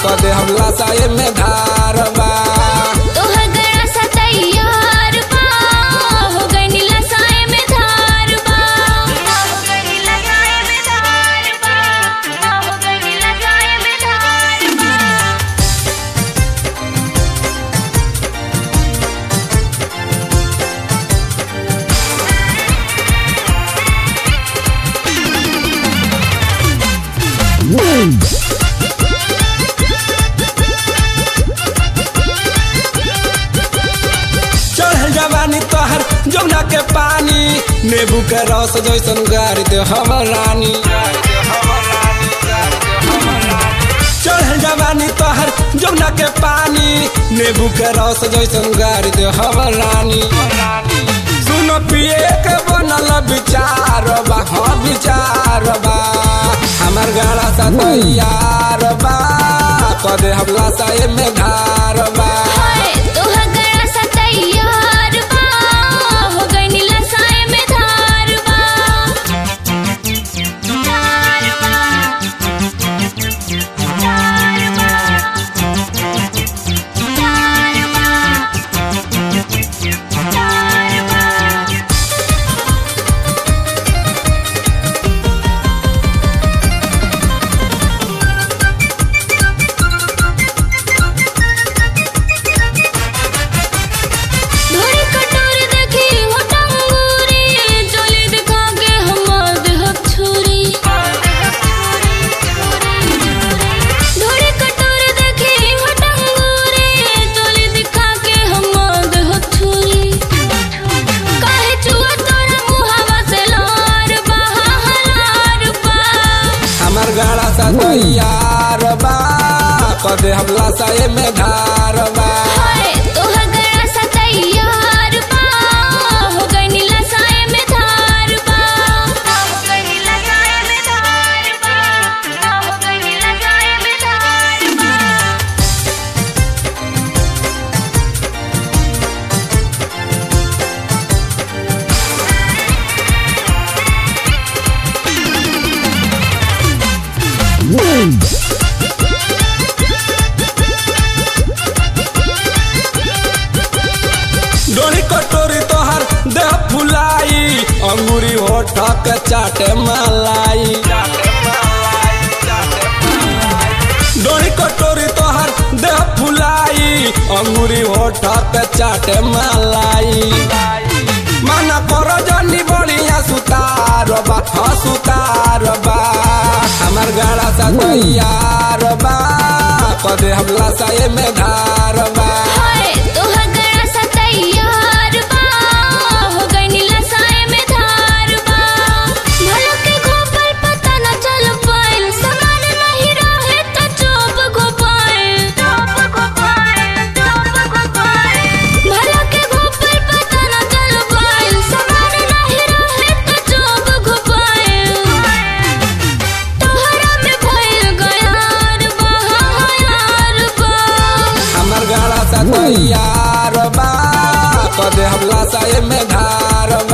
कदे हमला साये में धार बा तोहर गड़ा सा तैयार बा हो गई नीला साए में धार बा हो गई नीला साए में धार बा हो गई नीला साए में धार बा चढ़ल जवानी तोहर जमुना के पानी नेबू के रस जैसन गारी दे हमर रानी चढ़ल जवानी तोहर जमुना के पानी नेबू के रस जैसन गारी दे हमर रानी सुनो पिए के बनल विचार बा हाँ विचार बा हमर गाड़ा सा तैयार बा कदे हमला साये में धार बा हाय तोहर गड़ा सा तैयार बा हो गई नीला साए में धार बा धार बा धार बा धार बा धोरी कटोरी देखी हो टंगूरी चोली दिखा के हम देहक छुरी धोरी कटोरी देखी हो टंगूरी चोली दिखा के हम देहक छुरी काहे चुआ तोरा मुहावा से लार बा लार बा हमर गाड़ा सा तैयार बा कदे हमला साये में धार बा हाय तोहर गड़ा सा तैयार बा हो गई नीला साए में धार बा हो गई नीला साए में धार बा हो गई नीला साए में धार बा डोरी कटोरी तोहर देह फुलाई अंगूरी होठ के चाटे मलाई डोरी कटोरी तोहर देह फुलाई अंगूरी होठ के चाटे मलाई माना करो जनी बढ़िया सुतार बा हाँ सुतार बा हमर गाड़ा सा तैयार बा कदे हमला साये में धार बा हाय तोहर गड़ा सा तैयार बा हो गई नीला साए में धार बा भलो के गोपाल पता न चल पाइल समान नहीं रहे त चोप गोपाल चोप गोपाल चोप गोपाल भलो के गोपाल पता न चल पाइल समान नहीं रहे त चोप गोपाल तोहरा में भइल गयार बा यार बा हमर गाड़ा सा तैयार बा कदे हमला साये में धार बा